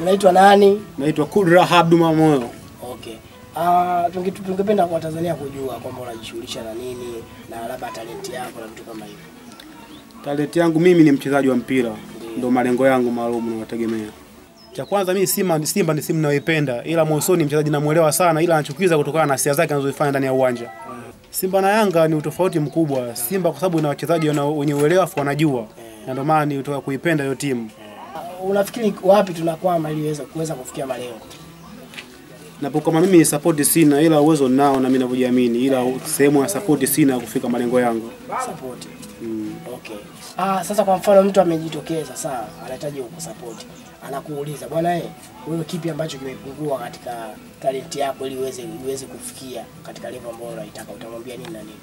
Unaitwa nani? Naitwa Kudra Abdu Mamoyo. Okay. Ah, tunge- tungependa kwa Tanzania kujua kwamba unajishughulisha na nini na labda talenti yako na vitu kama hivyo. Talenti yangu mimi ni mchezaji wa mpira, ndo malengo yangu maalum nawategemea. Cha kwanza mimi Simba, Simba ni simu ninayoipenda, ila Mosoni mchezaji namuelewa sana, ila anachukiza kutokana na siasa zake anazozifanya ndani ya uwanja. Simba na Yanga ni utofauti mkubwa. Simba kwa sababu ina wachezaji wana- wenye uelewa afu wanajua, na ndio maana nilitoka kuipenda hiyo timu. Ah, Unafikiri wapi tunakwama ili iweze kuweza kufikia malengo? Napo kama mimi support sina, ila uwezo nao na mimi ninavyojiamini, ila sehemu ya support sina kufika malengo yangu. Support. Okay. Ah, sasa kwa mfano mtu amejitokeza sawa, anahitaji kukusupport. Anakuuliza, bwana eh, wewe kipi ambacho kimepungua katika talenti yako ili uweze uweze kufikia katika level ambayo unaitaka? Utamwambia nini na nini?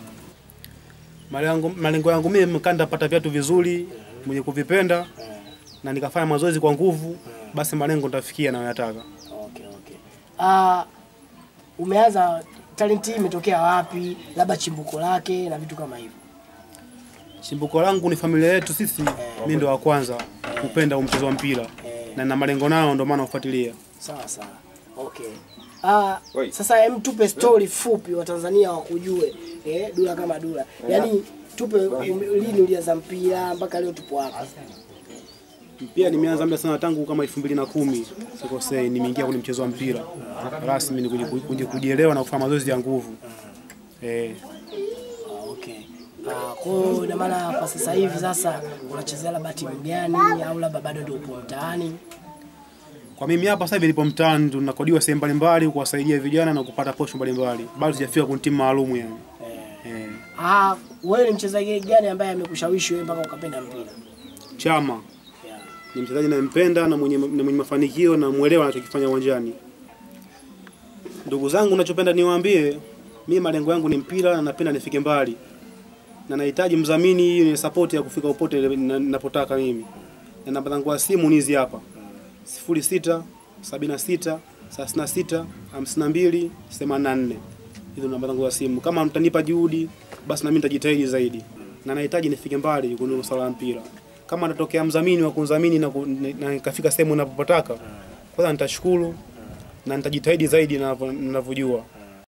Malengo, malengo yangu mimi kanda pata viatu vizuri mwenye kuvipenda na nikafanya mazoezi kwa nguvu, basi malengo nitafikia nayoyataka. Okay, okay. Ah, umeanza talenti hii imetokea wapi? Labda chimbuko lake na vitu kama hivyo. Chimbuko langu ni familia yetu sisi, mimi ndo wa kwanza kupenda huu mchezo wa mpira na na malengo nao, ndio maana ufuatilia. Sawa sawa. Okay. Ah, sasa hem tupe story fupi wa Tanzania wakujue. Eh, Dula kama Dula. Yaani tupe um, lini ulianza mpira mpaka leo tupo hapa. Mpira nimeanza muda sana tangu kama 2010 sikosei, nimeingia kwenye mchezo wa mpira rasmi, ni kuji- kuji- kujielewa na kufanya mazoezi ya nguvu eh. Ah, okay. Ah, kwa hiyo ina maana kwa sasa hivi sasa unachezea labda timu gani au labda bado ndio upo mtaani? Kwa mimi hapa sasa hivi nipo mtaani, tunakodiwa sehemu mbalimbali kuwasaidia vijana na kupata posho mbalimbali, bado sijafika kwenye timu maalum yani. Eh, Ah, wewe ni mchezaji gani ambaye amekushawishi wewe mpaka ukapenda mpira? Chama Yeah. ni mchezaji nayempenda na mwenye, na mwenye mafanikio na mwelewa anachokifanya uwanjani. Ndugu zangu, nachopenda niwaambie, mimi malengo yangu ni mpira na napenda nifike mbali, na nahitaji mdhamini ni support ya kufika popote na- ninapotaka mimi, na namba zangu ya simu ni hizi hapa: sifuri sita sabini na sita thelathini na sita hamsini na mbili themanini na nne. Hizo namba zangu za simu. Kama mtanipa juhudi, basi na mimi nitajitahidi zaidi, na nahitaji nifike mbali kwenye swala la mpira. Kama natokea mdhamini wa kunidhamini na, ku- na nikafika sehemu ninapotaka, kwanza nitashukuru na nitajitahidi zaidi ninavyo- ninavyojua.